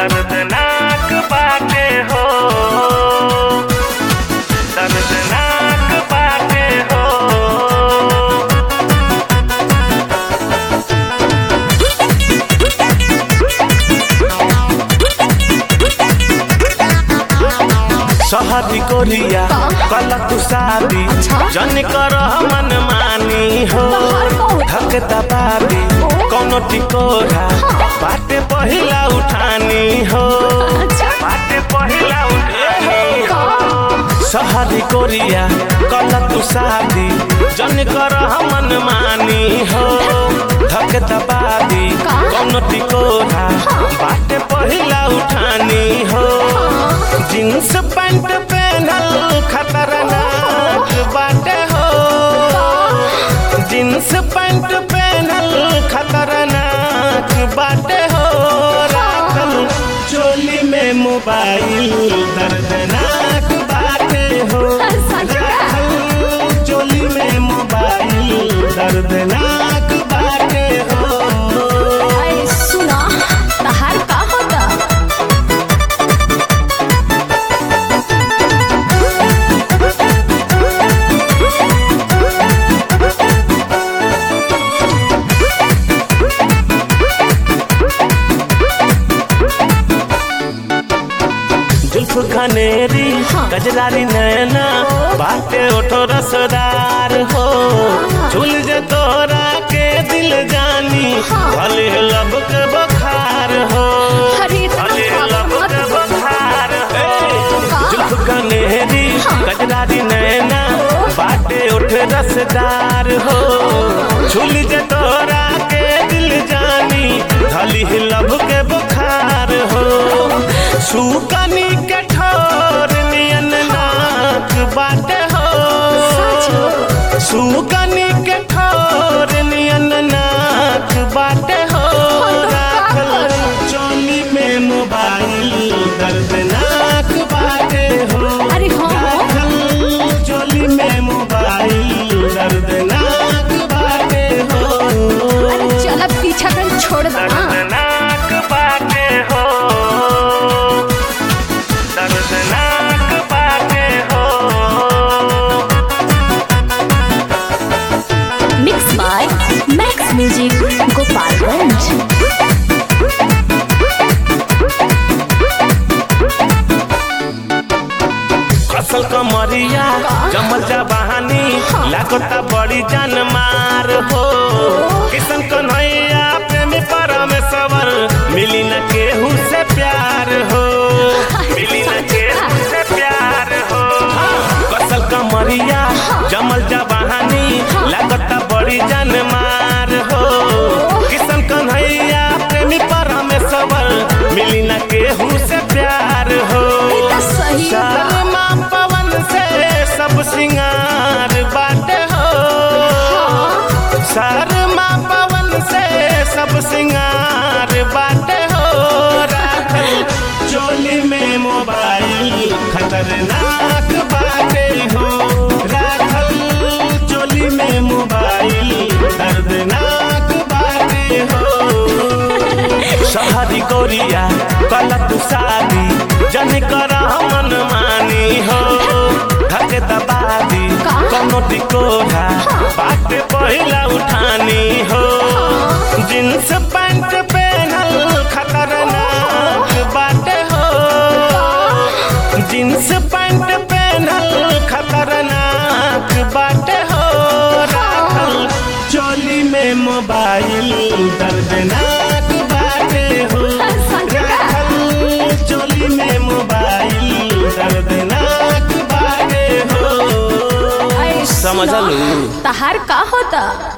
दर्दनाक बाटे हो दर्दनाक बाटे हो शहरी कोरिया कल तू शादी जन कर मन मानी हो धक दबादी कोनो टिकोरा बाटे पहिला उठानी हो बाटे पहिला उठानी हो शहरी कोरिया कल तू शादी जन कर मन मानी हो धक दबादी कोनो टिकोरा बाटे पहिला उठानी हो जींस पैंट पहनल खतरनाक बाटे हो जींस पैंट पहनल खतरनाक बाटे हो राखल चोली में मोबाइल दर्दनाक बाटे हो राखल चोली में मोबाइल दर्दनाक बाटे हो अरे सुना तहार का होता जुल्फ खनेरी गजरारी नैना बाटे ओठो रसदार हो झूल जे तोरा के दिल जानी भले लब के बखार हो अरे इतना भले लब मत के बोल। बखार हो जुल्फ खनेरी गजरारी नैना बाटे ओठ रसदार हो झूल जे तोरा के दिल जानी भली लब के बुखार हो सुकनी के ठोर नियन नाक बाटे हो सुकनी के ठोर नियन नाक बाटे हो राखल चोली में मोबाइल दर्दनाक बाटे हो अरे हाँ। राखल चोली में मोबाइल दर्दनाक बाटे हो अरे चल अब पीछा कर छोड़ दे ना दर्दनाक बाटे हो दर्दनाक बाटे हो mix by Max music Gopalganj असल कमरिया जमल जा बहानी लागता बड़ी जान मार हो किशन कन्हैया प्रेमी परमेश्वर मिली न केहू से प्यार हो मिली न केहू से प्यार हो कसल कमरिया जमल जा बहानी लागता बड़ी जान मार हो किशन कन्हैया प्रेमी परमेश्वर मिली न केहू से प्यार हो ई त सही बा। शर्मा पवन से सब सिंगार बाटे हो शर्मा पवन से सब सिंगार बाटे हो राखल चोली में मोबाइल खतरनाक बाटे हो राखल चोली में मोबाइल दर्दनाक बाटे हो शहरी कोरिया कल तू शादी जन कर मन मानी हो धक दबादी कोनो टिकोरा बाटे पहिला उठानी हो जींस पैंट पहनल खतरनाक बाटे हो जींस पैंट पहनल खतरनाक बाटे हो राखल चोली में मोबाइल दर्दनाक बाटे हो राखल चोली में मोबाइल दर्दनाक बाटे हो अरे सुना, समझलू? तहार का होता